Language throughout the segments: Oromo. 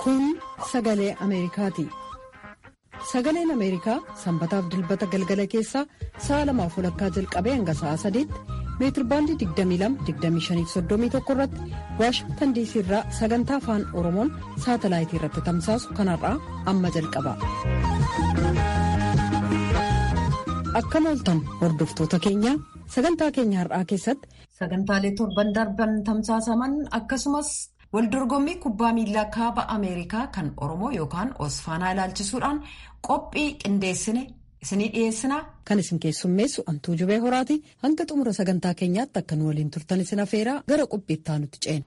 Kun sagalee Ameerikaati. Sagaleen Ameerikaa sanbataaf dilbata galgala keessaa sa'a lamaaf walakkaa jalqabee hanga sa'a sadiitti meetirbaandii 22-25-31 irratti waashingtan diisii irraa sagantaa afaan oromoon saatalaayitii irratti tamsaasu kanarraa amma jalqaba. Akkam ooltan hordoftoota keenya sagantaa keenya har'aa keessatti sagantaalee torban darban tamsaasaman akkasumas waldorgommii kubbaa miilaa kaaba ameerikaa kan oromoo yookaan osfaanaa ilaalchisuudhaan qophii qindeessine isinii dhiyeessinaa. kan isin keessummeessu antuu jubee horaati hanga xumura sagantaa keenyaatti akka nu waliin turtan isin afeeraa gara qophiittaa nutti ceena.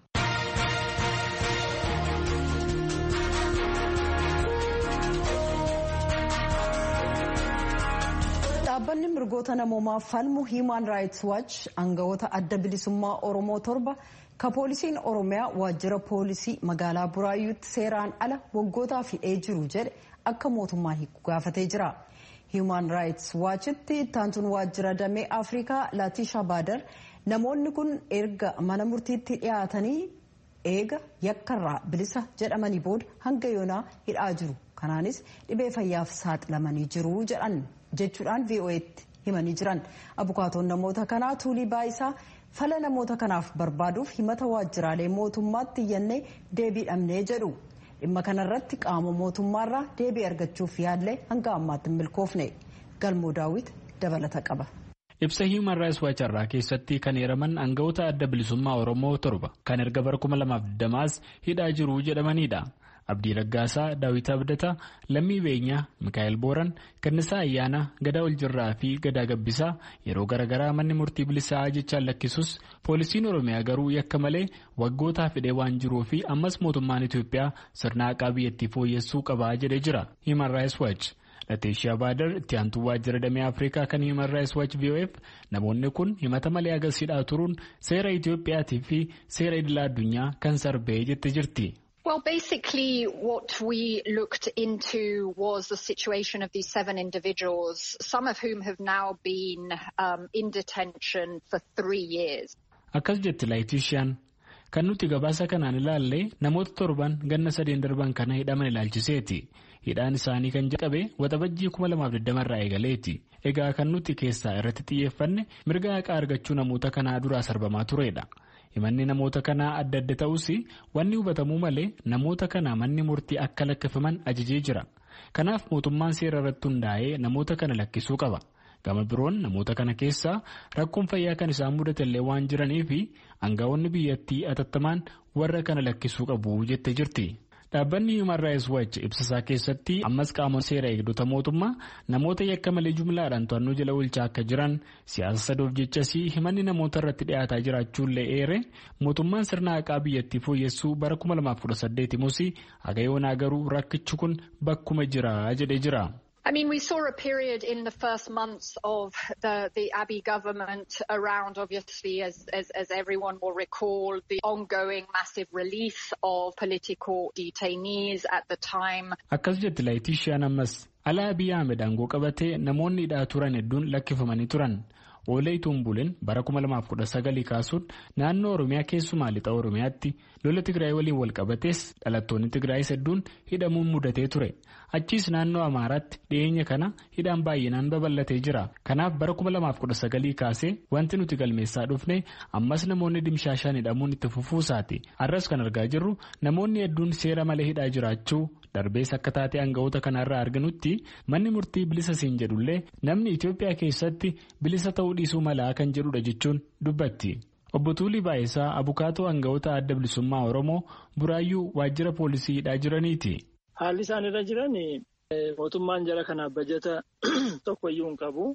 dhaabbanni mirgoota namoomaa falmu hiimaan raayits waach aangawoota adda bilisummaa oromoo torba ka poolisiin oromiyaa waajjira poolisii magaalaa buraayyuutti seeraan ala waggootaaf hidhee jiru jedhe akka mootummaan hiiku gaafatee jira. hiimaan raayits waachitti ittaantuun waajjira damee afrikaa laatisha baadar namoonni kun erga mana murtiitti dhiyaatanii eega yakkarraa bilisa jedhamanii booda hanga yoonaa hidhaa jiru kanaanis dhibee fayyaaf saaxilamanii jiru jedhan jechuudhaan vo'eetti himanii jiran abukaatoon namoota kanaa tuulii baayisaa fala namoota kanaaf barbaaduuf himata waajjiraalee mootummaatti iyyannee deebii dhabnee jedhu. dhimma kanarratti qaama mootummaarraa deebii argachuuf yaallee hanga ammaatti hin milkoofne galmoo daawwit dabalata qaba. ibsa hiiman raayis waacharraa keessatti kan heeraman aangawoota adda bilisummaa oromoo torba kan erga bara 2020 hidhaa jiru jedhamanidha. abdii raggaasaa daawit abdataa lammii beenyaa mikaa'el booran gannisaa ayyaana gadaa oljirraa fi gadaa gabbisaa yeroo garaagaraa manni murtii bilisaa jechaan lakkisus poolisiin oromiyaa garuu yakka malee waggootaaf hidhee waan jiruu fi ammas mootummaan itiyoophiyaa sirna haqaa biyyattii fooyyessuu qabaa jedhee jira hiiman raayis waach lateeshiyaa baadar itti aantuu waajjira damee afrikaa kan hiiman raayis waach vof namoonni kun himata malee agarsiidhaa turuun seera itiyoophiyaatii fi seera idilaa addunyaa kan sarbee jette jirti. Well, basically, what we looked into was the situation of these seven individuals, some of whom have now been um, in detention for three years. Akkas jetti laayitishaan kan nuti gabaasa kanaan ilaalle namoota torban ganna sadeen darban kana hidhaman ilaalchiseeti. Hidhaan isaanii kan jalqabe waxabajjii 2020 irraa eegaleeti. Egaa kan nuti keessaa irratti xiyyeeffanne mirga haqaa argachuu namoota kanaa duraa sarbamaa turedha. himanni namoota kanaa adda adda ta'us wanni hubatamuu malee namoota kana manni murtii akka lakkifaman ajajee jira kanaaf mootummaan seera irratti hundaa'ee namoota kana lakkisuu qaba gama biroon namoota kana keessaa rakkoon fayyaa kan isaan mudatellee waan jiraniif aangawoonni biyyattii atattamaan warra kana lakkisuu qabu jette jirti. dhaabbanni human rights watch ibsasaa keessatti ammas qaamonni seera eegdota mootummaa namoota yakka malee jumlaadhaan to'annoo jala oolchaa akka jiran siyaasa sadoof jechasii himanni namoota irratti dhiyaataa jiraachuullee eere mootummaan sirna haqaa biyyattii fooyyessuu bara 2018 himus haga yoonaa garuu rakkichi kun bakkuma jira jedhee jira. I mean, we saw a period in the first months of the, the Abiy government around, obviously, as, as, as everyone will recall, the ongoing massive release of political detainees at the time. Akkas jetti laayitishaan ammas alaa Abiy Ahmed aangoo qabatee namoonni hidhaa turan hedduun lakkifamanii turan. Oolee Tumbuleen bara 2019 kaasuun naannoo Oromiyaa keessumaa lixa Oromiyaatti lola Tigraay waliin wal qabatees dhalattoonni Tigraayis hedduun hidhamuun mudatee ture. Achiis naannoo Amaaraatti dhiyeenya kana hidhaan baay'inaan babal'atee jira. Kanaaf bara 2019 kaasee wanti nuti galmeessaa dhufne ammas namoonni dimshaashaan hidhamuun itti fufuusaati. Har'as kan argaa jirru namoonni hedduun seera malee hidhaa jiraachuu darbees akka taatee aangawoota kanarraa arginutti manni murtii bilisa siin jedhullee namni Itoophiyaa keessatti bilisa ta'uu dhiisuu malaa kan jedhudha jechuun dubbatti. Obbo Tuulii Baayisaa abukaatoo aangawoota adda bilisummaa Oromoo buraayyuu waajjira poolisii hidhaa jiraniiti. Haalli isaan irra jiran mootummaan jara kanaaf bajata tokkoyyuu hin qabu.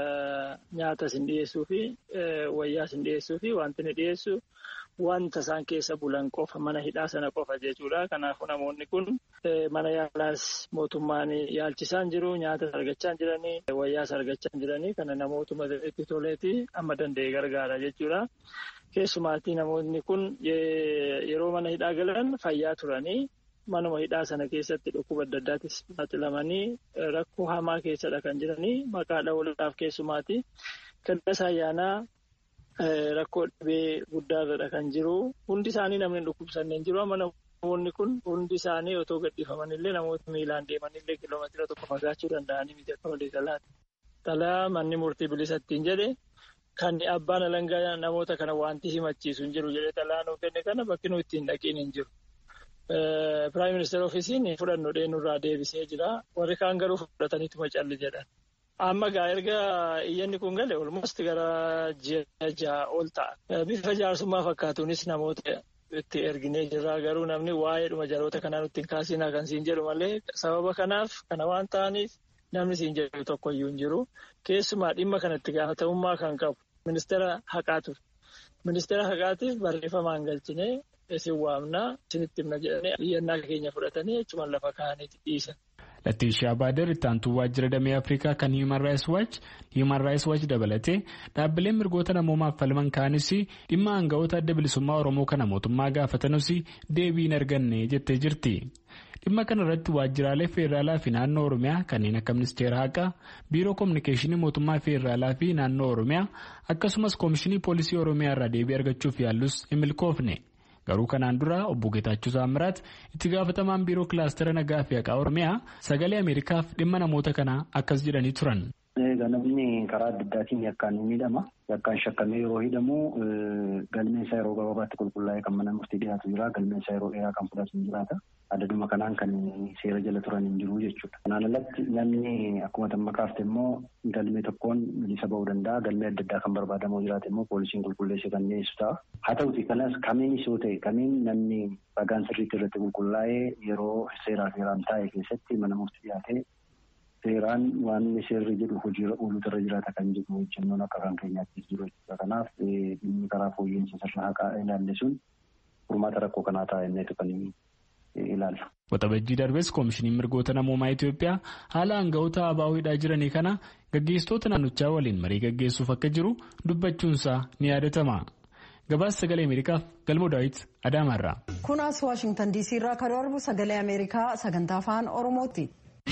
Nyaata isin dhiyeessuu fi wayyaa isin dhiyeessuu fi wanti inni dhiyeessu wanta isaan keessa bulan qofa mana hidhaa sana qofa jechuudha. Kanaafuu namoonni kun mana yaalaas mootummaan yaalchisaan jiru nyaata argachaa jiranii wayyaas argachaa jiranii kana namootuma itti toleeti amma danda'e gargaara jechuudha. Keessumaatti namoonni kun yeroo mana hidhaa galan fayyaa turanii. manuma hidhaa sana keessatti dhukkuba adda addaattis saaxilamanii rakkoo hamaa keessadha kan jiranii maqaa dhawuudhaaf keessumaati. Gadda ayyaanaa rakkoo dhibee guddaarradha kan jiru hundi isaanii namni dhukkubsanneen jiru amma namoonni kun hundi isaanii otoo gadhiifamanillee namoota miilaan deemanillee kiiloomeetira tokko fagaachuu danda'anii miti akka walii galaati. Xalaa manni murtii bilisa ittiin jedhe kan abbaan alangaa namoota kana wanti himachiisu hin jiru jedhee xalaa nuu kenne kana bakki nuyi ittiin dhaqiin hin jiru. Piraayim ministeera ofiisiin fudhannoo dheenurraa deebisee jira. Warri kaan garuu fudhataniituma calli jedhan. Amma gaa erga iyyanni kun gale olmost gara ji'a ja'a ol ta'a. Bifa jaarsummaa fakkaatuunis namoota itti erginee jirra. Garuu namni waa'ee dhuma jaloota kanaa nutti hin kaasinaa kan siin jedhu malee sababa kanaaf kana waan ta'aniif namni siin jedhu tokkoyyuu hin jiru. Keessumaa dhimma kanatti gaafatamummaa kan qabu ministeera haqaatu. Ministeera haqaatiif barreeffamaan galchinee isin waamnaa isinitti himna jedhanii iyyannaa keenya fudhatanii jechuun lafa kaa'aniiti dhiisan. Lattiishaa Baader itti aantuu waajjira damee Afrikaa kan Human Rights Watch Human Rights Watch dabalatee dhaabbileen mirgoota namoomaaf falman kaanis dhimma aanga'oota adda bilisummaa Oromoo kana mootummaa gaafatanus deebii hin arganne jettee jirti. Dhimma kana irratti waajjiraalee federaalaa fi naannoo Oromiyaa kanneen akka ministeera haqaa, biiroo kominikeeshinii mootummaa federaalaa fi naannoo Oromiyaa akkasumas koomishinii poolisii Oromiyaa irraa deebii argachuuf yaallus hin milkoofne. Garuu kanaan dura obbo Geetaachoo Saamiraat itti gaafatamaan biiroo kilaastera nagaa fi haqaa Oromiyaa sagalee Ameerikaaf dhimma namoota kanaa akkas jedhanii turan. Namni karaa adda addaatiin yakkaan ni miidhama. Yakkaan shakkamee yeroo hidhamu galmeen isaa yeroo gabaabaatti qulqullaa'ee kan mana murtii dhiyaatu jira. Galmeen isaa yeroo dheeraa kan fudhatu hin jiraata. Adaduma kanaan kan seera jala turan hin jiru jechuudha. Kanaan alatti namni akkuma tamma kaafte immoo galmee tokkoon bilisa ba'uu danda'a. Galmee adda addaa kan barbaadamu jiraate immoo poolisiin qulqulleessee kan dhiyeessu ta'a. Haa ta'uti kanas kamiinis yoo ta'e kamiin namni ragaan sirriitti irratti qulqullaa'ee yeroo seeraa seeraan taa'e keessatti mana murtii dhiyaatee seeraan waan seerri jedhu hojiirra ooluutu irra jiraata kan jedhu hojjennoon akka kan keenyaatti jiru jechuudha. Kanaaf dhimmi karaa fooyya'insa sirna haqaa ilaalle sun furmaata rakkoo kanaa ta'a inneetu kan ilaalla. Waxabajjii darbes koomishiniin mirgoota namoomaa Itoophiyaa haala aanga'oota ABO hidhaa jiranii kana gaggeessitoota naannichaa waliin marii gaggeessuuf akka jiru dubbachuunsaa ni yaadatama. Gabaasa sagalee Ameerikaaf galmoo daawit Adaamaarraa. Kunaas Waashingtan DC irraa kan darbu sagalee Ameerikaa sagantaa afaan Oromooti.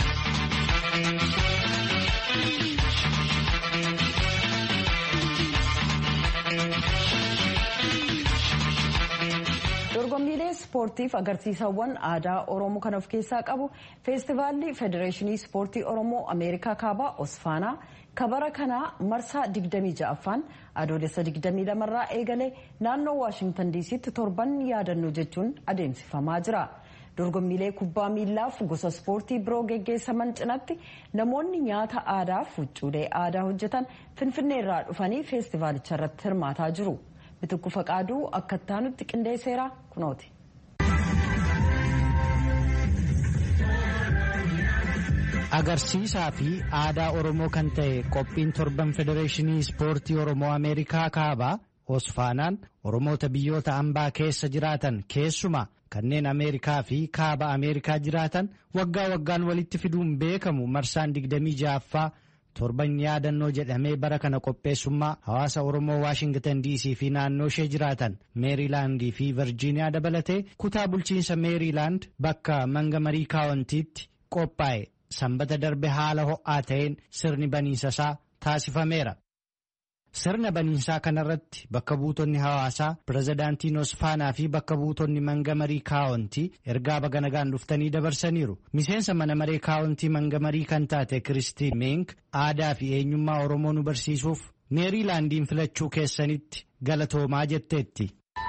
dorgommiilee ispoortiif agarsiisawwan aadaa oromoo kan of keessaa qabu feestivaalli federeeshinii ispoortii oromoo ameerikaa kaabaa osfaanaa kabara kanaa marsaa 26ffaan adoolessa 22 irraa eegalee naannoo waashingtan diisitti torban yaadannoo jechuun adeemsifamaa jira. dorgommiilee kubbaa miillaaf gosa ispoortii biroo geggeessaman cinatti namoonni nyaata aadaaf huccuulee aadaa hojjetan finfinnee irraa dhufanii feestivaalicha irratti hirmaataa jiru. bitukku faqaaduu akka ittaanutti qindeesseera kunooti. agarsiisaa fi aadaa oromoo kan ta'e qophiin torban federeeshinii ispoortii oromoo ameerikaa kaabaa osfaanaan oromoota biyyoota ambaa keessa jiraatan keessumaa kanneen ameerikaa fi kaaba ameerikaa jiraatan waggaa waggaan walitti fiduun beekamu marsaan 26ffaa torban yaadannoo jedhamee bara kana qopheessummaa hawaasa oromoo waashingtan diisii fi naannoo ishee jiraatan meeriilaandii fi virjiiniyaa dabalatee kutaa bulchiinsa meeriilaand bakka mangamarii kaawwantiitti qophaa'e sanbata darbe haala ho'aa ta'een sirni baniinsasaa taasifameera. Sirna baniinsaa kanarratti bakka buutonni hawaasaa pirezidaantiin Osfaanaa fi bakka buutonni mangamarii kaawwantii ergaa baga nagaan dhuftanii dabarsaniiru. Miseensa mana maree kaawwantii mangamarii kan taate Kiristiin Meenk aadaa fi eenyummaa Oromoo nu barsiisuuf meeriilaandiin filachuu keessanitti galatoomaa jetteetti.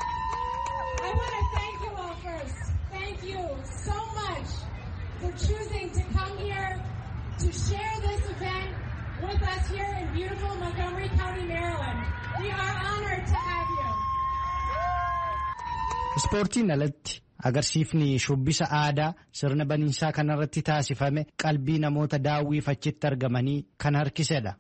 Ispoortiin alatti agarsiifni shubbisa aadaa sirna baniinsaa kanarratti taasifame qalbii namoota daawwiif achitti argamanii kan harkisedha.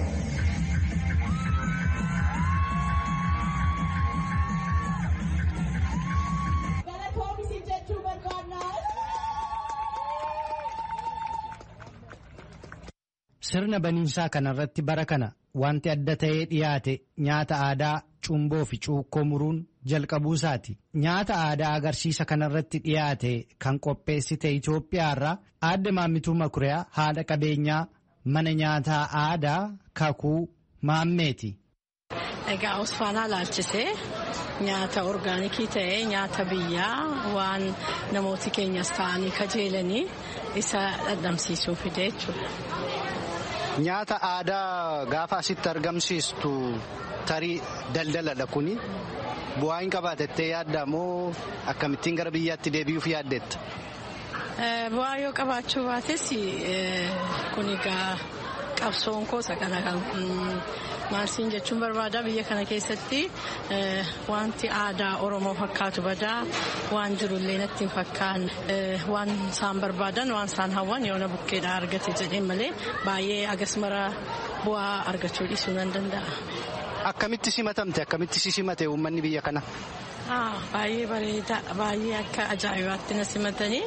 Sirna baniinsaa kanarratti bara kana wanti adda ta'ee dhiyaate nyaata aadaa cumboo fi cuukkoo muruun jalqabuusaati. Nyaata aadaa agarsiisa kanarratti dhiyaate kan qopheessite Itoophiyaarraa aadde maammituu Makuriyaa haadha qabeenyaa mana nyaataa aadaa kakuu maammeeti. Egaa Osfaanaa laalchisee nyaata orgaanikii ta'ee nyaata biyyaa waan namooti keenyas ta'anii kajeelanii isa dhandhamsiisuu fide jechuudha. Nyaata aadaa gaafa asitti argamsiistu tarii daldaladha kuni. Bu'aa hin qabaatettee yaadda moo akkamittiin gara biyyaatti deebi'uuf yaaddetta? Bu'aa yoo qabaachuu baates kun egaa qabsoon koosa kana kan maalsiin jechuun barbaada biyya kana keessatti wanti aadaa Oromoo fakkaatu badaa waan jirullee natti hin fakkaanne waan isaan barbaadan waan isaan hawwan yoona bukkeedhaa argate jedheen malee baay'ee agasmara bu'aa argachuu dhiisuu nan danda'a. Akkamitti simatamte akkamitti si simate uummanni biyya kana? Baay'ee bareeda baay'ee akka ajaa'ibaatti na simatanii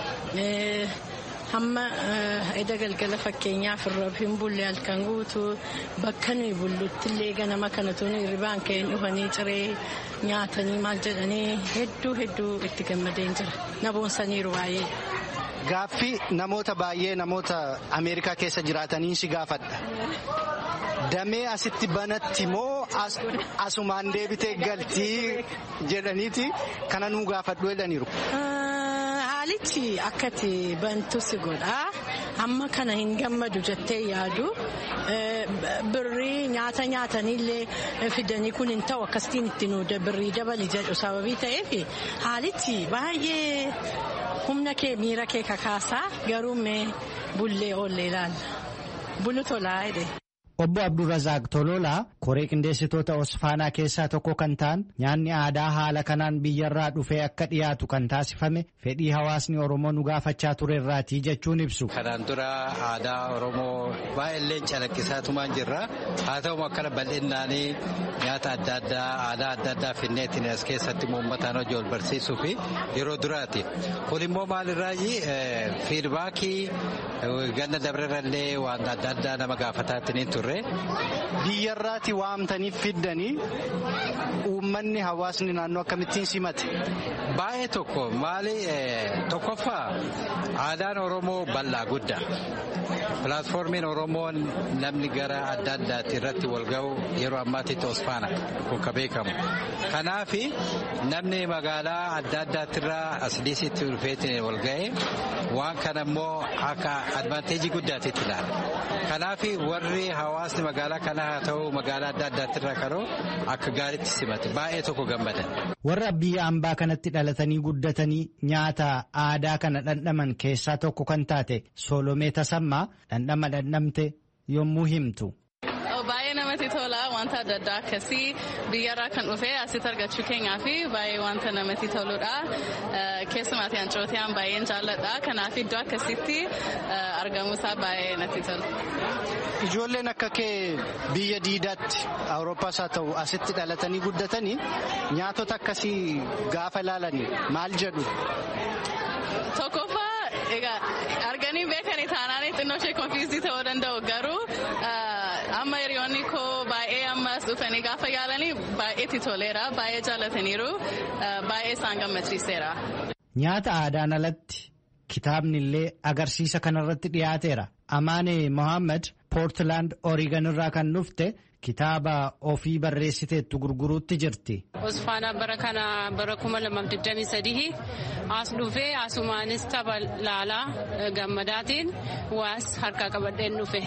hamma eda galgala fakkeenyaaf irra hin bulle halkan guutuu bakka nuyi bullutti illee ganama kana tuni hirribaan ka'een dhufanii ciree nyaatanii maal jedhanii hedduu hedduu itti gammadeen jira na boonsaniiru baay'ee. Gaaffii namoota baay'ee namoota Ameerikaa keessa jiraatanii si gaafadha. Damee asitti banatti moo asumaan deebitee galtii jedhaniiti kana nuu gaafadhu jedhaniiru. Haalichi akkati bantu si godha. Amma kana hin gammadu jettee yaadu. Birrii nyaata nyaataniillee fidanii kun hin ta'u akkasitiin itti nu birrii dabali jedhu sababii ta'eef haalichi baay'ee humna kee miira kee kakaasaa garuu mee bullee oollee ilaalla. Bulu tolaa jedhe. Obbo Abdurrazaaq Tololaa koree qindeessitoota Osfaanaa keessaa tokko kan ta'an nyaanni aadaa haala kanaan biyyarraa dhufee akka dhiyaatu kan taasifame fedhii hawaasni Oromoo nu gaafachaa turerraatii jechuun ibsu. Kanaan dura aadaa Oromoo baay'ee calaqqisaatumaan jirra. Haa ta'u akkana bal'innaanii nyaata adda addaa aadaa adda addaa finneetiin as keessatti uummataan hojii wal barsiisuu fi yeroo duraati. Kun immoo maalirraayi fiidbaakii ganna dabrerallee waan adda addaa nama gaafataatiin turre. Biyyarraati waamtanii fiddanii uummanni hawaasni naannoo akkamittiin simate. Baay'ee tokko maali tokkoffaa aadaan Oromoo bal'aa guddaa. Pilaatfoormiin Oromoon namni gara adda addaatti irratti wal ga'u yeroo ammaatitti Osfaana kun ka beekamu. Kanaaf namni magaalaa adda addaattirraa as dhiisitti dhufeetiin wal ga'e waan kana immoo akka advaanteejii guddaatitti ilaala. Kanaaf warri hawaasni magaalaa kana haa ta'u magaalaa adda addaattirraa karoo akka gaariitti simate baay'ee tokko gammadan. Warra biyya ambaa kanatti dhalatanii guddatanii nyaata aadaa kana dhandhaman keessaa tokko kan taate Solomee Tasammaa dhandhama dhandhamte yommuu himtu. Baay'ee namatti tola wanta adda addaa akkasii biyyarraa kan dhufe asitti argachuu keenyaa fi baay'ee wanta namatti toludha. Keessumaatti ancootiyaan baay'een jaalladha. Kanaaf iddoo akkasitti argamuusaa baay'ee natti tola. Ijoolleen akka kee biyya diidaatti Awurooppaas haa ta'u asitti dhalatanii guddatanii nyaatota akkasii gaafa ilaalanii maal jedhu? Tokkoffaa egaa arganii beekanii taanaan xinnoo ishee konfiizdii ta'uu danda'u garuu amma hiriyoonni koo baay'ee ammas dhufanii gaafa yaalanii baay'eetti toleera baay'ee jaallataniiru baay'ee isaan gammachiiseera. Nyaata aadaan alatti kitaabni illee agarsiisa kanarratti dhiyaateera. Amaane Mohaammed Poortilaand Oreegon irraa kan dhufte kitaaba ofii barreessiteettu gurguruutti jirti. Osfaanaa bara kana bara kuma lamaaf digdamii sadii as dhufee asumaanis tapha laalaa gammadaatiin waas harkaa qabadheen dhufe.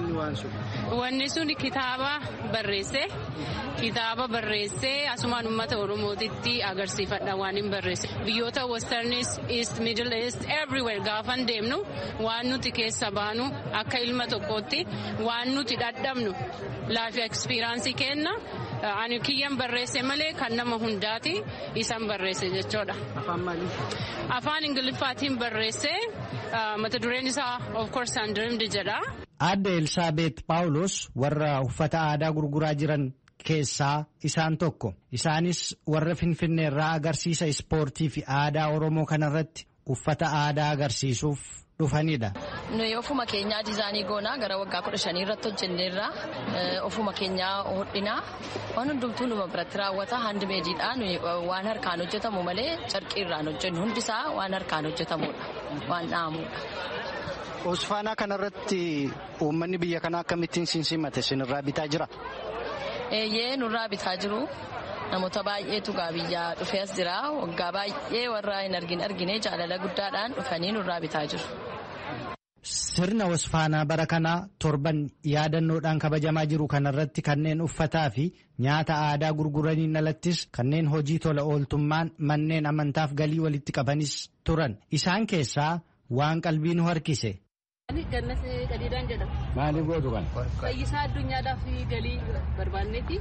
Wanni sun kitaaba barreesse kitaaba barreessee asumaan uummata oromootitti agarsiifadha waan hin barreesse biyyoota westernis east middle east everywhere gaafan deemnu waan nuti keessa baanu akka ilma tokkootti waan nuti dhadhabnu laafi ekspiraansii kenna ani kiyyan barreesse malee kan nama hundaati isan barreesse jechuudha. Afaan maalii? Afaan ingiliffaatiin barreesse mata dureen isaa of course undreamed jedha. Aadde Elsaabeet Paawulos warra uffata aadaa gurguraa jiran keessaa isaan tokko. Isaanis warra Finfinneerraa agarsiisa ispoortii fi aadaa Oromoo kanarratti uffata aadaa agarsiisuuf dhufanidha. Nuyi ofuma keenyaa diizaanii goonaa gara waggaa kudha shanii irratti hojjenneerra ofuma keenyaa hodhinaa waan hundumtuu numa biratti raawwata handimeediidha nuyi waan harkaan hojjetamu malee carqii irraan hojjennu hundisaa waan harkaan hojjetamudha waan dha'amudha. Osfaanaa kanarratti uummanni biyya kanaa akkamittiin sinsimate sinirraa bitaa jira? eeyyee nurraa bitaa jiru namoota baay'eetu biyyaa dhufee as jira waggaa baay'ee warra hin argin argine jaalala guddaadhaan dhufanii nurraa bitaa jiru. Sirna wasfaanaa bara kanaa torban yaadannoodhaan kabajamaa jiru kanarratti kanneen uffataa fi nyaata aadaa gurguraniin alattis kanneen hojii tola ooltummaan manneen amantaaf galii walitti qabanis turan. Isaan keessaa waan qalbii nu harkise. Gannas qadiidaan jedhama. Maaliif gootu kan? Fayyisaa addunyaadhaaf galii barbaanneeti.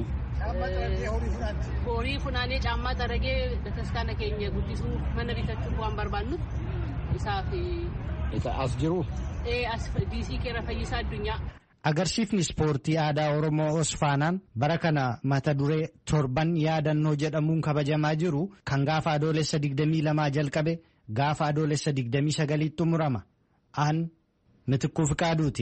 Horii funaanee caammaa xaragee bataskaana keenya guddisuu mana bitachuuf waan barbaannuuf isaaf. As jiru? As diisii keera fayyisaa addunyaa. Agarsiifni ispoortii aadaa Oromoo Osfaanaan bara kana mata duree torban yaadannoo jedhamuun kabajamaa jiru kan gaafa adoolessa 22 jalqabe gaafa adoolessa 29 xumurama. Aan mitikkuu fiqaaduuti.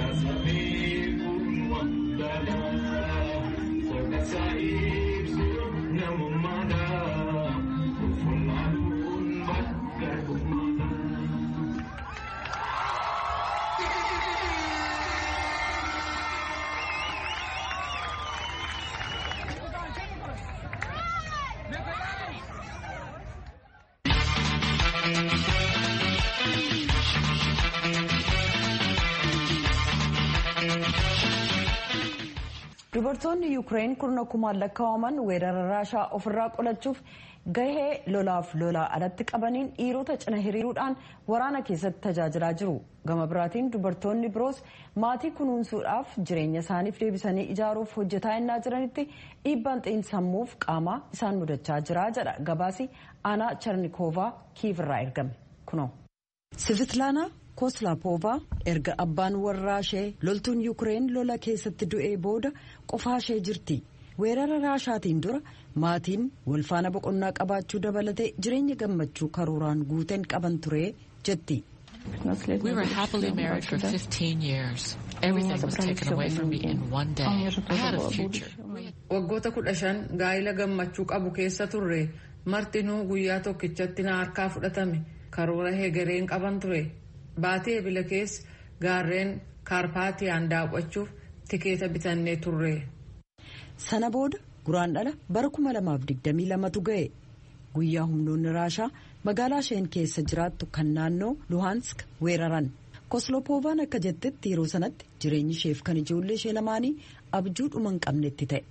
dubartoonni yuukireen kurna kumaan lakkaa'aman weerara raashaa ofirraa qolachuuf gahee lolaaf lolaa alatti qabaniin dhiirota cina hiriiruudhaan waraana keessatti tajaajilaa jiru gama biraatiin dubartoonni biroos maatii kunuunsuudhaaf jireenya isaaniif deebisanii ijaaruuf hojjetaa innaa jiranitti dhiibbaan xiinsammuuf qaamaa isaan mudachaa jira jedha gabaasi aanaa charnikoovaa kiivirraa ergame kunoo. sivitlaanaa koslaapoovaa erga abbaan warraa ishee loltuun yuukireen lola keessatti du'ee booda qofaa ishee jirti weerara raashaatiin dura maatiin walfaana boqonnaa qabaachuu dabalatee jireenya gammachuu karooraan guuteen qaban ture jetti. We were happily married for 15 years. Everything was taken away from me in one day. I had a future. Waggoota kudha shan gaa'ila gammachuu qabu keessa turre martinuu guyyaa tokkichatti na harkaa fudhatame karoora hegereen qaban ture. Baatee ebila keessa gaarreen kaarpaatiyaan daawwachuuf tikeeta bitannee turre. Sana booda guraan dhala bara 2022tu ga'e. Guyyaa humnoonni raashaa magaalaa isheen keessa jiraattu kan naannoo Luhansk weeraran. Koslopoovaan akka jettetti yeroo sanatti jireenyi isheef kan ijoollee ishee lamaanii abjuu dhuma hin qabnetti ta'e.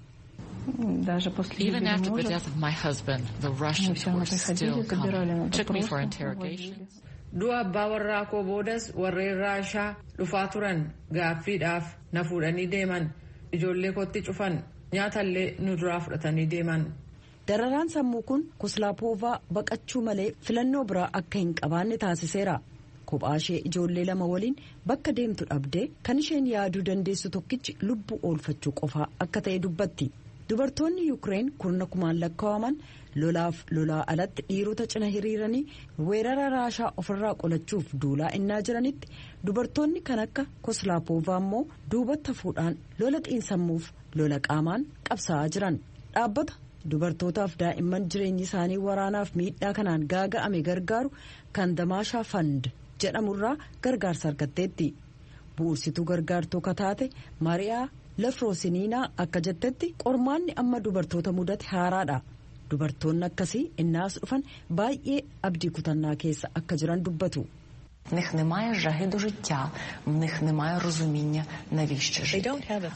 Even after the death of my husband, the Russians were still coming. Took me for interrogations. Du'a abbaa warraa koo boodas warreen raashaa dhufaa turan gaaffiidhaaf na fuudhanii deeman ijoollee kootti cufan nyaatallee nu duraa fudhatanii deeman. Dararaan sammuu kun koslaapoovaa baqachuu malee filannoo biraa akka hin qabaanne taasiseera. Kophaa ishee ijoollee lama waliin bakka deemtu dhabdee kan isheen yaaduu dandeessu tokkichi lubbuu oolfachuu qofaa akka ta'e dubbatti. Dubartoonni Yuukireen kurna kumaan lakkaa'aman lolaaf lolaa alatti dhiirota cina hiriiranii weerara raashaa ofirraa qolachuuf duulaa innaa jiranitti dubartoonni kan akka koslaapoovaa immoo duubatti hafuudhaan lola xiinsammuuf lola qaamaan qabsaa'aa jiran dhaabbata dubartootaaf daa'imman jireenyi isaanii waraanaaf miidhaa kanaan gaaga'ame gargaaru kan damaashaa fand jedhamurraa gargaarsa argatteetti bu'ursituu gargaartuu kataate maariyaa lafroosiniinaa akka jettetti qormaanni amma dubartoota mudate haaraadha. dubartoonni akkasii innaas dhufan baay'ee abdii kutannaa keessa akka jiran dubbatu. В них немає жаги до життя, в них немає розуміння, навіщо жити.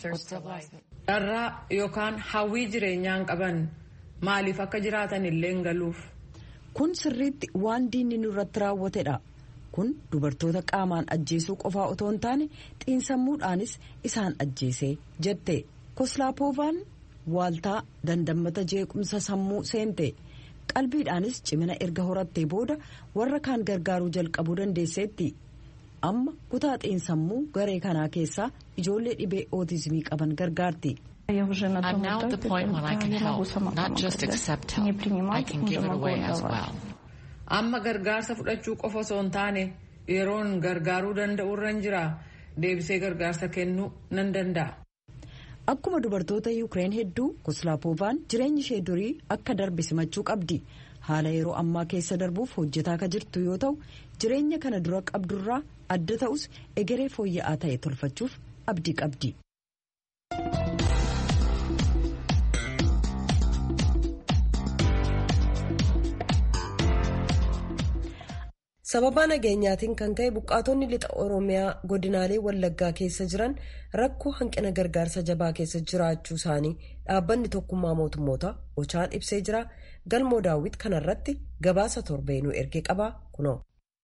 Dharraa yookaan hawwii jireenyaan qaban maaliif akka jiraatan illee galuuf. Kun sirriitti waan diinni nurratti raawwatedha. Kun dubartoota qaamaan ajjeesuu qofaa otoo hin taane xiinsammuudhaanis isaan ajjeese jette. Koslaapoovaan waaltaa dandammata jeequmsa sammuu seente qalbiidhaanis cimina erga horattee booda warra kaan gargaaruu jalqabuu dandeesseetti amma kutaa xiinsammuu garee kanaa keessaa ijoollee dhibee ootizimii qaban gargaarti. I'm now at the point when I can help, not just accept help. I can give it away as well. Amma gargaarsa fudhachuu qofa osoo hin taane yeroon gargaaruu danda'u irra jira deebisee gargaarsa kennuu nan danda'a. Akkuma dubartoota Yuukireen hedduu Koslaapoovaan jireenyi ishee durii akka darbe simachuu qabdi. Haala yeroo ammaa keessa darbuuf hojjetaa akka jirtu yoo ta'u jireenya kana dura qabdurraa adda ta'us egeree fooyya'aa ta'e tolfachuuf abdii qabdi. sababa nageenyaatiin kan ka'e buqqaatonni lixa oromiyaa godinaalee wallaggaa keessa jiran rakkoo hanqina gargaarsa jabaa keessa jiraachuu isaanii dhaabbanni tokkummaa mootummoota ochaan ibsee jira galmoo daawwit kanarratti gabaasa torbeenuu ergee qabaa kunoo.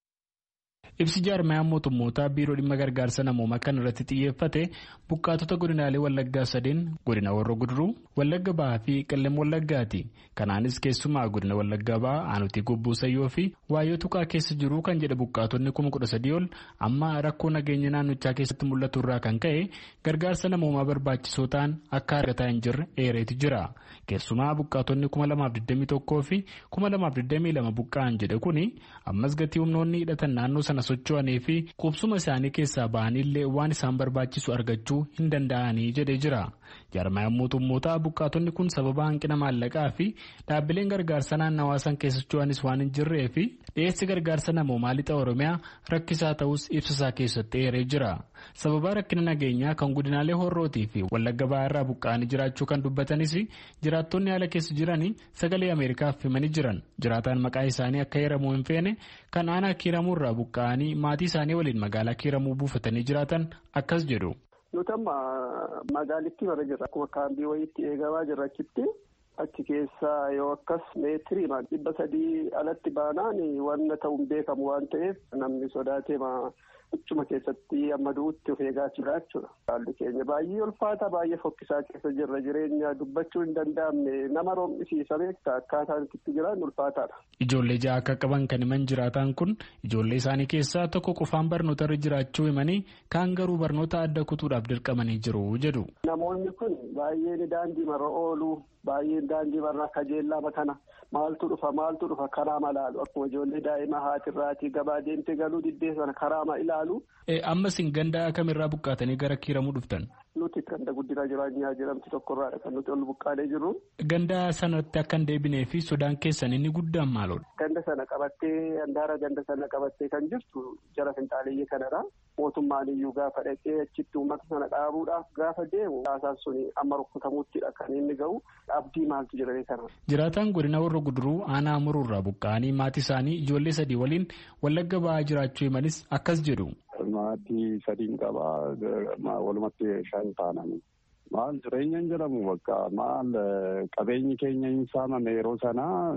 ibsi jaarmayaan mootummootaa biiroo dhimma gargaarsa namoomaa kan irratti xiyyeeffate buqqaatota godinaalee wallaggaa sadeen godina warra guduruu wallagga bahaa fi qellem wallaggaati kanaanis keessumaa godina wallaggaa bahaa aanutii gobbuu sayyoo fi waayyoo tuqaa keessa jiru kan jedhe buqqaatonni kuma kudha sadii ol amma rakkoo nageenya naannichaa keessatti mul'atu irraa kan ka'e gargaarsa namoomaa barbaachisoo ta'an akka argataa hin jirre eereeti jira keessumaa buqqaatonni kuma lamaaf digdamii tokkoo fi kuma lamaaf digdamii lama buqqa'an jedhe kuni ammas gatii humnoonni hidhatan naannoo sana socho'anii fi qubsuma isaanii keessaa ba'anillee waan isaan barbaachisu argachuu hin danda'anii jedhee jira. jaarmayaan mootummootaa buqqaatonni kun sababa hanqina maallaqaa fi dhaabbileen gargaarsa naannawaa san keessa socho'anis waan hin jirree fi dhiyeessi gargaarsa namoomaa lixa oromiyaa rakkisaa ta'us ibsasaa keessatti eeree jira. sababa rakkina nageenyaa kan godinaalee horrootii fi wallagga ba'aa irraa buqqa'anii jiraachuu kan dubbatanis jiraattonni haala keessa jiranii sagalee ameerikaaf himanii jiran jiraataan maqaa isaanii akka heeramuu hin feene kan aanaa kiiramuu irraa buqqa'anii maatii isaanii waliin magaalaa kiiramuu buufatanii jiraatan akkas jedhu. nuti amma magaalittii bara jirra akkuma kaambii wayiitti eegamaa jirra achitti achi keessa yoo akkas meetirii dhibba sadii alatti baanaan wanna ta'uun beekamu waan ta'eef namni sodaatee Achuma keessatti amma du'utti of eegaa jira jechuudha. Haalli keenya baay'ee ulfaata baay'ee fokkisaa keessa jirra jireenya dubbachuu hin danda'amne nama roobisiisa beektaa akkaataan itti jiran ulfaataadha. Ijoollee ja'a akka qaban kan himan jiraatan kun ijoollee isaanii keessaa tokko qofaan barnoota irra jiraachuu himanii kaan garuu barnoota adda kutuudhaaf dirqamanii jiru jedhu. Namoonni kun baay'een daandii marra oolu baay'een daandii marra kajeellama kana maaltu dhufa maaltu dhufa karaa malaalu akkuma ijoollee daa'ima haatirraatii gabaa deemtee galuu diddee sana karaa ilaalu. Ammas hin ganda kamirraa buqqaatanii gara kiiramuu dhuftan. Nuti ganda guddina jireenyaa jedhamtu tokkorraadha kan nuti ol buqqaalee jirru. Ganda sanatti akka hin deebinee fi sodaan keessan inni guddaan maaloodha? Ganda sana qabattee handaara ganda sana qabattee kan jirtu jara finxaaleeyyii kanadha. Mootummaan iyyuu gaafa dhaqee achitti uummata sana dhaabuudhaaf gaafa deemu haasaan suni amma rukkutamuuttidha kan inni ga'u abdii maaltu jedhamee kana. Jiraataan godina warra guduruu aanaa muruurraa buqqa'anii maatii isaanii ijoollee sadii waliin wallagga ba'aa jiraachuu himanis akkas jedhu. Maatii sadiin qabaa walumatti shan taananii. Maal jireenyaan jedhamu bakka maal qabeenyi keenya hin saamame yeroo sanaa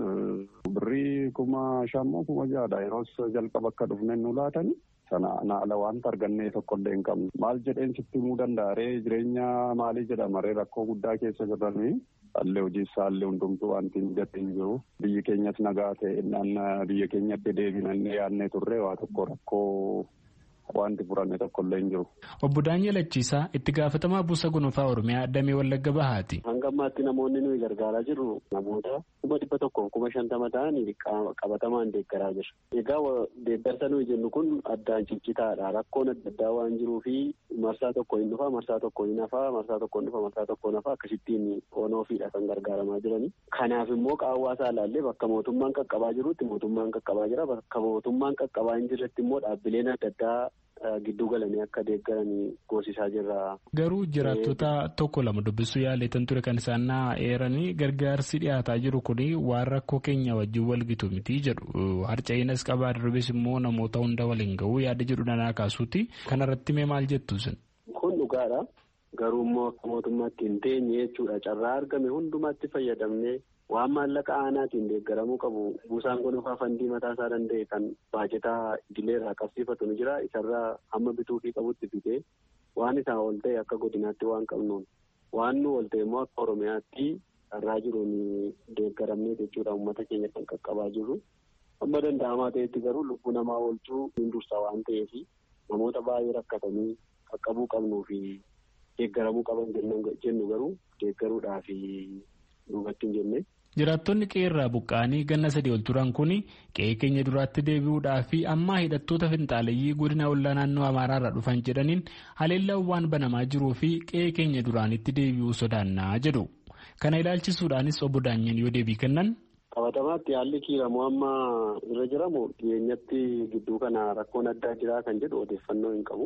birrii kuma shammoo kuma ja'adha yeroo jalqaba akka dhufne nu laatanii. sana naala wanta argannee tokkollee hin qabnu maal jedheen sitti himuu danda'a ree jireenya maalii jedhama ree rakkoo guddaa keessa jirranii haalli hojii isaallee hundumtuu wanti hin hin jiru biyyi keenyas nagaa ta'e biyya keenyatti deebinannee yaadnee turre waa tokko rakkoo wanti furanne tokkollee hin jiru. Obbo Daani'el Achiisaa itti gaafatamaa buusa gonofaa Oromiyaa Damee Wallagga Bahaati. Hanga ammaatti namoonni nuyi gargaaraa jirru namoota kuma dhibba tokkoof kuma shantama ta'anii qabatamaan deeggaraa jira. Egaa deeggarsa nuyi jennu kun addaan ciccitaadha. Rakkoon adda addaa waan jiruu fi marsaa tokko hin dhufa, marsaa tokko hin hafa, marsaa tokko hin dhufa, marsaa tokko hin hafa akkasittiin onoofiidha kan gargaaramaa jirani. Kanaaf immoo qaawwaasaa ilaallee bakka mootummaan qaqqabaa jirutti mootummaan qaqqabaa jira. Bakka mootummaan qaqqabaa hin jirretti immoo dhaabbileen adda addaa gidduu galanii akka deeggaranii goosisaa jirra. Garuu jiraattota tokko lama dubbisuu yaaleetan ture kan isaan eeranii gargaarsi dhiyaataa jiru kun waan rakkoo keenya wajjin walgitu miti jedhu harca'eenas qabaa darbes immoo namoota hunda waliin ga'uu yaada jedhu danaa kaasuuti kanarratti mee maal jettu sin. Kun dhugaadha. Garuu immoo akka mootummaatti hin teenye jechuudha. Carraa argame hundumaatti fayyadamnee waan maallaqa aanaatiin deeggaramuu qabu buusaan gonofaa fandii mataa isaa danda'e kan baajetaa idileerraa qabsiifatu ni jira. Isarraa hamma bituufii qabutti bitee waan isaa ol ta'e akka godinaatti waan qabnuun waan nu ol ta'e immoo akka Oromiyaatti carraa jiruun deeggaramnee jechuudha uummata keenya kan qaqqabaa jirru. Amma danda'amaa ta'etti garuu lubbuu namaa oolchuu hin dursa waan ta'eef namoota baay'ee rakkatanii qaqqabuu qabnuu fi deeggaramuu qaban jennu garuu deeggaruudhaaf duubatti hin jenne. Jiraattonni qe'ee buqqa'anii ganna sadii ol turan kun qe'ee keenya duraatti deebi'uudhaa fi ammaa hidhattoota finxaaleyyii godina ollaa naannoo Amaaraarraa dhufan jedhaniin haleellaan waan banamaa jiruu fi qe'ee keenya duraanitti deebi'uu sodaannaa jedhu. Kana ilaalchisuudhaanis obbo Daanyen yoo deebii kennan. Qabatamaatti haalli kiiramuu amma irra jiramu dhiyeenyatti gidduu kana rakkoon addaa jiraa kan jedhu odeeffannoo hin qabu.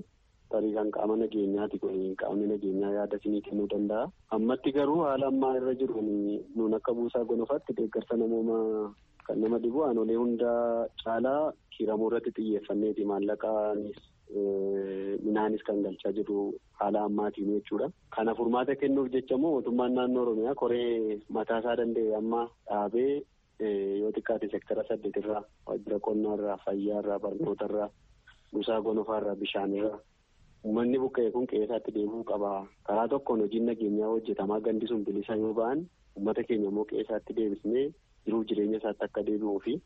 tarii kan qaama nageenyaati kun qaamni nageenyaa yaada isinii kennuu danda'a. Ammatti garuu haala ammaa irra jiru nuun akka buusaa gonofaatti deeggarsa namoomaa kan nama dhibu aanolee hunda caalaa kiiramuu irratti xiyyeeffanneeti maallaqaanis minaanis kan galchaa jiru haala ammaatiin jechuudha. Kana furmaata kennuuf jecha immoo mootummaan naannoo Oromiyaa koree mataasaa danda'e amma dhaabee yoo xiqqaate sektara saddeetirraa waajjira qonnaarraa fayyaarraa barnootarraa buusaa gonofaarraa bishaanirraa uummanni buqqa'e kun qe'eesaatti deemuu qaba. Karaa tokkoon hojiin nageenyaa hojjetamaa gandi sun bilisa yoo ba'an uummata keenya immoo qe'eesaatti deebisnee jiruuf jireenya isaatti akka deebi'uu fi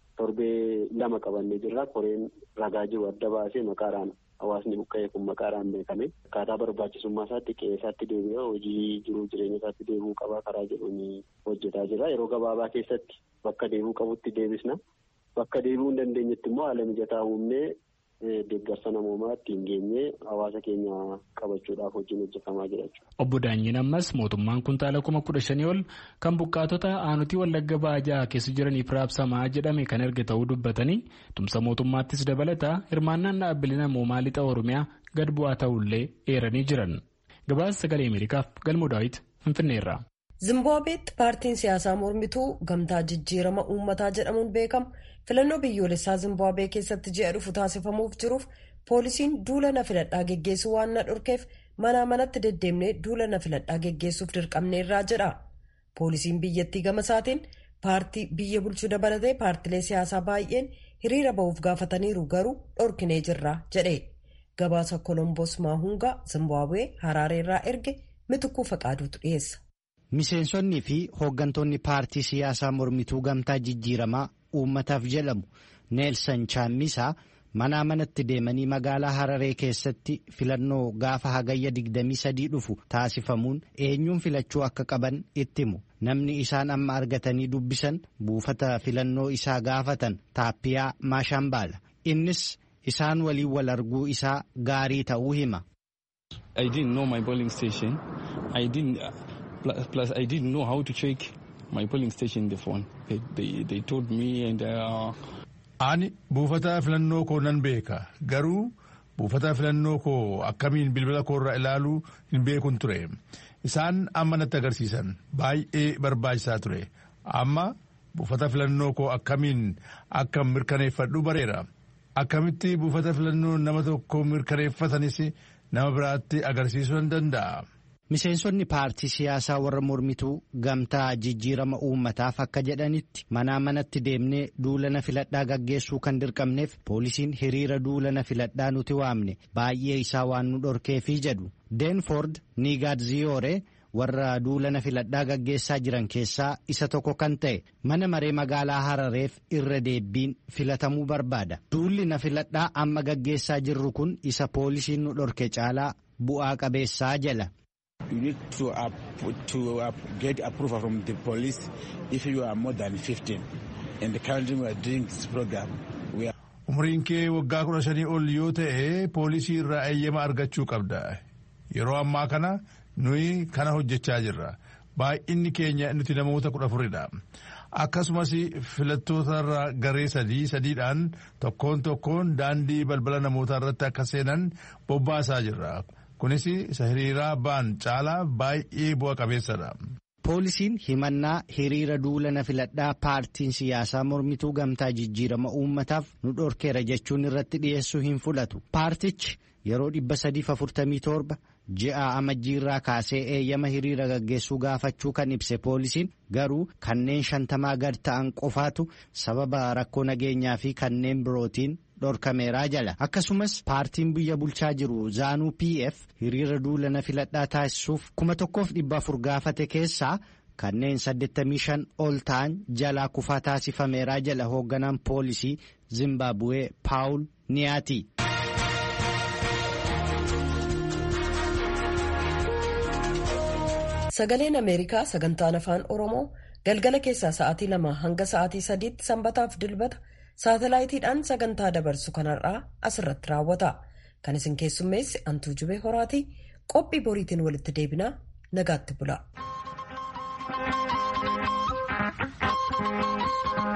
torbee lama qabannee jirra. Koreen ragaa jiru adda baasee maqaadhaan hawaasni buqqa'e kun maqaadhaan beekame akkaataa barbaachisummaa isaatti qe'eesaatti deebi'ee hojii jiruuf jireenya isaatti deebi'uu qaba karaa jedhuun hojjetaa jira. Yeroo gabaabaa keessatti bakka deebi'uu qabutti deebisna. Bakka deebi'uu hin dandeenyetti immoo haala mijataa uumnee deeggarsa namoomaa ittiin geenyee hawaasa keenya qabachuudhaaf hojiin hojjetamaa jira jechuudha. Obbo Daanyiin ammas mootummaan kuntaala kuma kudha shanii ol kan buqqaatota aanutii wallagga baajaa keessa jiraniif raabsamaa jedhame kan erga ta'uu dubbatanii tumsa mootummaattis dabalataa hirmaannaan dhaabbilee namoomaa lixa Oromiyaa gad bu'aa ta'ullee eeranii jiran. Gabaasa sagalee Ameerikaaf galmoo daawit Finfinneerra. Zimbaabeetti paartiin siyaasaa mormituu gamtaa jijjiirama uummataa jedhamuun beekamu filannoo biyyoolessaa Zimbaabwee keessatti ji'a dhufu taasifamuuf jiruuf poolisiin duula na filadhaa geggeessuu waan na dhorkeef manaa manatti deddeemnee duula na filadhaa geggeessuuf dirqamneerraa jedha. Poolisiin biyyattii gama isaatiin paartii biyya bulchuu dabalatee paartilee siyaasaa baay'een hiriira ba'uuf gaafataniiru garuu dhorkinee jirra jedhe. Gabaasa Kolomboos Maahungaa Zimbaabwee Haraareerraa erge mitukuu faqaaduutu dhiyeessa. Miseensonnii fi hooggantoonni paartii siyaasaa mormituu gamtaa jijjiiramaa uummataaf jedhamu Neelsan Chaammisaa manaa manatti deemanii magaalaa Hararee keessatti filannoo gaafa hagayya 23 dhufu taasifamuun eenyuun filachuu akka qaban itti himu. Namni isaan amma argatanii dubbisan buufata filannoo isaa gaafatan Taappiyaa Maashambaala. Innis isaan waliin wal arguu isaa gaarii ta'uu hima. Plus, I didn't know how to check my polling station in the phone. They, they, they told me and. Uh... Ani buufata filannoo koo nan beeka garuu buufata filannoo koo akkamiin bilbila koorra ilaaluu hin beekun ture. Isaan amma natti agarsiisan baay'ee barbaachisaa ture. Amma buufata filannoo koo akkamiin akka mirkaneeffadhu bareera. Akkamitti buufata filannoo nama tokko mirkaneeffatanis nama biraatti agarsiisuu nan danda'a. Miseensonni paartii siyaasaa warra mormituu gamtaa jijjiirama uummataaf akka jedhanitti manaa manatti deemnee duulana filadhaa gaggeessuu kan dirqamneef poolisiin hiriira duulana filadhaa nuti waamne baay'ee isaa waan nu dhorkeefii jedhu. Deenford Nigaadziyore warra duulana filadhaa gaggeessaa jiran keessaa isa tokko kan ta'e mana maree magaalaa Harareef irra deebiin filatamuu barbaada. Duulli na filadhaa amma gaggeessaa jirru kun isa poolisiin nu dhorke caalaa bu'aa qabeessaa jala. You need to, uh, to uh, get approval from the police if you are more than 15. And currently we are doing this program. We are... Umriin kee waggaa kudha shanii ol yoo ta'e poolisii irraa eeyyama argachuu qabda. Yeroo ammaa kana nuyi kana hojjechaa jirra. Baay'inni keenya nuti namoota kudha afuridha. Akkasumas filattootarra garee sadii sadiidhaan tokkoon tokkoon daandii balbala namootaa irratti akka seenan bobbaasaa jirra. Kunis isa hiriiraa ba'an caalaa baay'ee bu'a qabeessadha. Poolisiin himannaa hiriira duulana filadhaa paartiin siyaasaa mormituu gamtaa jijjiirama uummataaf nu dhorkeera jechuun irratti dhiyeessuu hin fudhatu. Paartichi yeroo 347 ji'a amajjiirraa kaasee eeyyama hiriira gaggeessuu gaafachuu kan ibse poolisiin garuu kanneen shantamaa gad ta'an qofaatu sababa rakkoo nageenyaa fi kanneen birootiin dhorkameeraa jala akkasumas paartiin biyya bulchaa jiru zaanuu pf hiriira duulana filadhaa taasisuuf kuma tokkoof dhibba afur gaafate keessaa kanneen 85 ol ta'an jalaa kufaa taasifameeraa jala hoogganaan poolisii zimbaabuwee paawul niyaati. sagaleen ameerikaa sagantaan afaan oromoo galgala keessaa sa'aatii lama hanga sa'aatii sadiitti sanbataaf dilbata saatalaayitiidhaan sagantaa dabarsu kanarraa asirratti raawwata kan isin keessummeesse antuu jubee horaatii qophii boriitiin walitti deebinaa nagaatti bula.